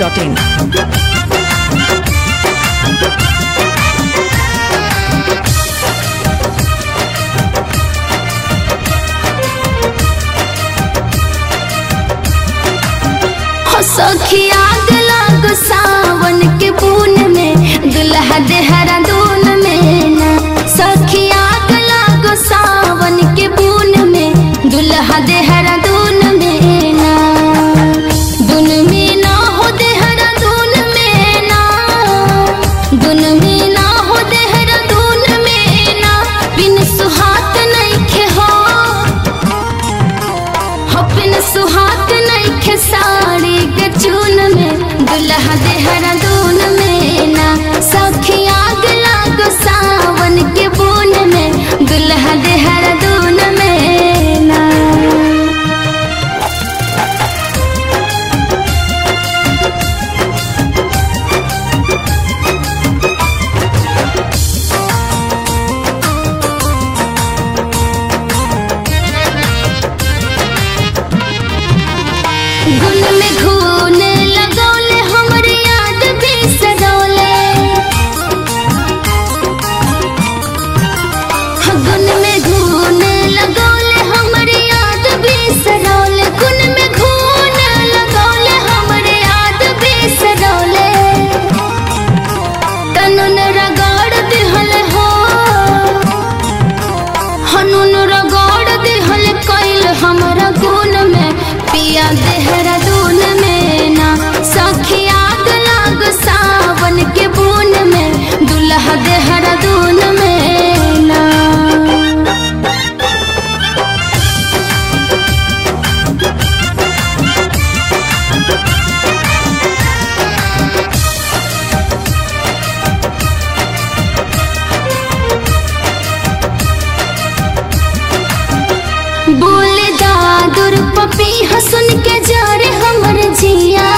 masti.in. हो सखी आग लाग सावन के बून में दुल्हा देहरादून में ना सखी आग लाग सावन के बून में दुल्हा देहरादून में ना दुन में ना हो देहरादून में ना दुन में ना हो देहरादून में ना बिन सुहात नहीं खे हो हपन सुहाग नइखे साड़ी के चून में दुल्हा देहरादून में ना सखी आग लाग सावन के बून में दुल्हा देहरादून में ना गुन में घून लगौले हमर याद बिसरौले गुन में घून लगौले हमर याद बिसरौले गुन में घून लगौले हमर याद बिसरौले तनुन रगड़ दिहल हो हनुन रगड़ दिहल कैल हमरा गुन में पिया देहरादून में ना सखी आग लाग सावन के बून में दुल्हा देहरादून में ना बोले दादुर पपी हसन के जा रे हमर जिया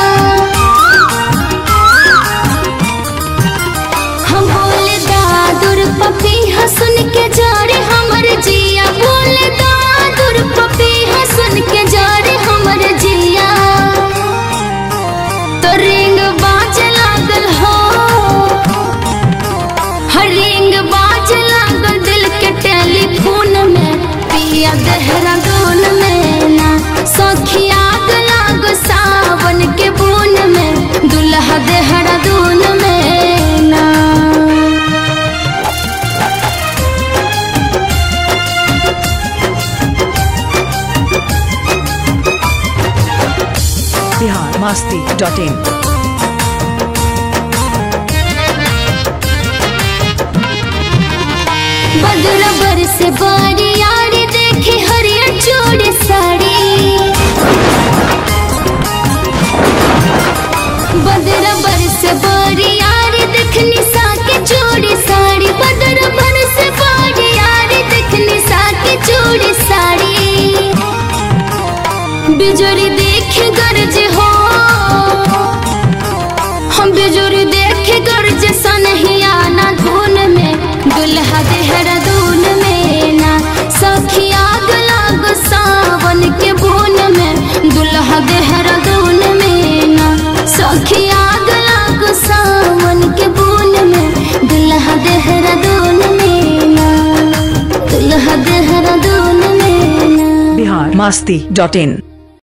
हम बोले दादुर पपी हसन के जा रे हमर जिया बोले दादुर पपी हसन के जा रे हमर जिया तो रिंग बाज लागल हो हर रिंग बाज लागल दिल के टेलीफोन में पिया देहरादून में ना सखी आग लाग सावन के बून में दुल्हा देहरादून में ना Bihar masti.in. बदला बरस बारी यारी देखे हरियर चूड़ी साड़ी बदला बरस बारी यारी देखनी साके चूड़ी साड़ी बदला बरस बारी यारी देखनी साके चूड़ी साड़ी बिजोरी देखे गरज हो हम बिजुरी देखे गर्ज सनहिया ना धुन में दुल्हा देहरादून में ना सखी आग लाग सावन के बून में दुल्हा देहरादून में ना सखी आग लाग सावन के बून में दुल्हा देहरादून में ना दुल्हा देहरादून में ना Bihar masti.in.